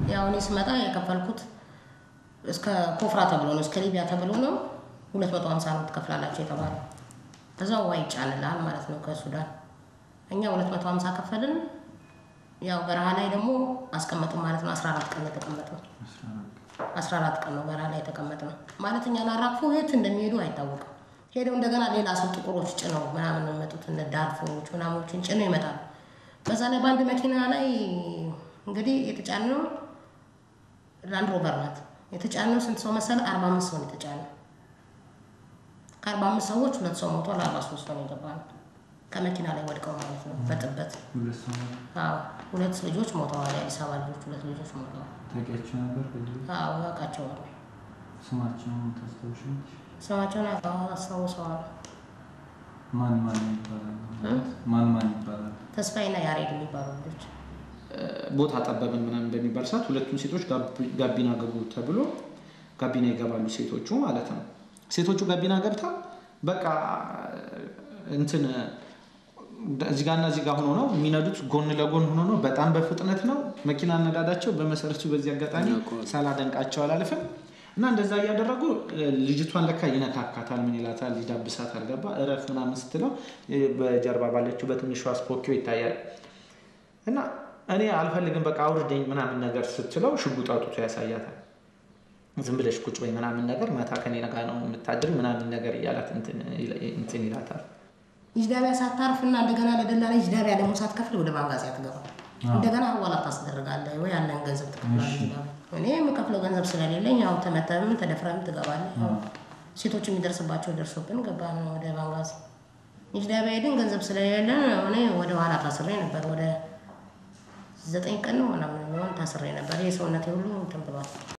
ያው እኔ ስመጣ የከፈልኩት እስከ ኮፍራ ተብሎ ነው፣ እስከ ሊቢያ ተብሎ ነው። ሁለት መቶ ሀምሳ ነው ትከፍላላችሁ የተባለው። ከዛው ውሃ ይጫንልሃል ማለት ነው ከሱዳን። እኛ ሁለት መቶ ሀምሳ ከፈልን። ያው በረሃ ላይ ደግሞ አስቀመጥን ማለት ነው። አስራ አራት ቀን ነው የተቀመጥነው። አስራ አራት ቀን ነው በረሃ ላይ የተቀመጥነው ማለት እኛን አራግፎ የት እንደሚሄዱ አይታወቅም። ሄደው እንደገና ሌላ ሰው ጥቁሮች ጭነው ምናምን ነው የሚመጡት። እነ ዳርፎች ምናምኖችን ጭነው ይመጣሉ። በዛ ላይ በአንድ መኪና ላይ እንግዲህ የተጫነው ላንድ ሮቨር ናት። የተጫነው ስንት ሰው መሰለ? አርባ አምስት ሰው ነው የተጫነው። ከአርባ አምስት ሰዎች ሁለት ሰው ሞቷል። አርባ ሶስት ሰው ነው የገባነው ከመኪና ላይ ወድቀው ማለት ነው በጥበት ሁለት ሰው አዎ ሁለት ልጆች ሞተዋል። የአዲስ አበባ ልጆች ሁለት ልጆች ሞተዋል። ታውቂያቸው ነበር? ከዚህ በፊት? አዎ ያውቃቸዋል። ስማቸውን ታስታውሻለሽ? ስማቸውን አስታውሰዋል። ማን ማን ይባላል? እ? ማን ማን ይባላል? ተስፋዬና ያሬድ የሚባሉ ልጆች ቦታ ጠበብን ምናምን በሚባል ሰዓት ሁለቱም ሴቶች ጋቢ- ጋቢና ገቡ ተብሎ ጋቢና ይገባሉ ሴቶቹ ማለት ነው። ሴቶቹ ጋቢና ገብተው በቃ እንትን እዚህ ጋርና እዚህ ጋር ሆኖ ነው የሚነዱት፣ ጎን ለጎን ሆኖ ነው። በጣም በፍጥነት ነው መኪና አነዳዳቸው። በመሰረቱ በዚህ አጋጣሚ ሳላደንቃቸው አላልፍም እና እንደዛ እያደረጉ ልጅቷን ለካ ይነካካታል፣ ምን ይላታል፣ ይዳብሳታል። ገባ እረፍ ምናምን ስትለው በጀርባ ባለችው በትንሿ ስፖኪዮ ይታያል እና እኔ አልፈልግም በቃ አውርደኝ ምናምን ነገር ስትለው ሽጉጥ አውጥቶ ያሳያታል። ዝም ብለሽ ቁጭ በይ ምናምን ነገር ማታ ከኔ ጋር ነው የምታድር ምናምን ነገር እያላት እንትን ይል- እንትን ይላታል። ይጅዳቢያ ሳታርፍ እና እንደገና ለደላላ ይጅዳቢያ ደግሞ ሳትከፍል ወደ ባንጋዚያ ትገባ እንደገና ሐዋላ ታስደርጋለህ ወይ ያለን ገንዘብ ትከፍላለህ። ይጅዳቢያ እኔ የምከፍለው ገንዘብ ስለሌለኝ ያው ተመተህም ተደፍረህም ትገባለህ። ያው ሴቶች የሚደርስባቸው ደርሶብን ገባን ወደ ባንጋዚ። ይጅዳቢያ ሄድን ገንዘብ ስለሌለን እኔ ወደ ኋላ ታስሬ ነበር። ወደ ዘጠኝ ቀን ነው ምናምን የሚሆን ታስሬ ነበር። ይህ ሰውነቴ ሁሉ እንትን ብሏል።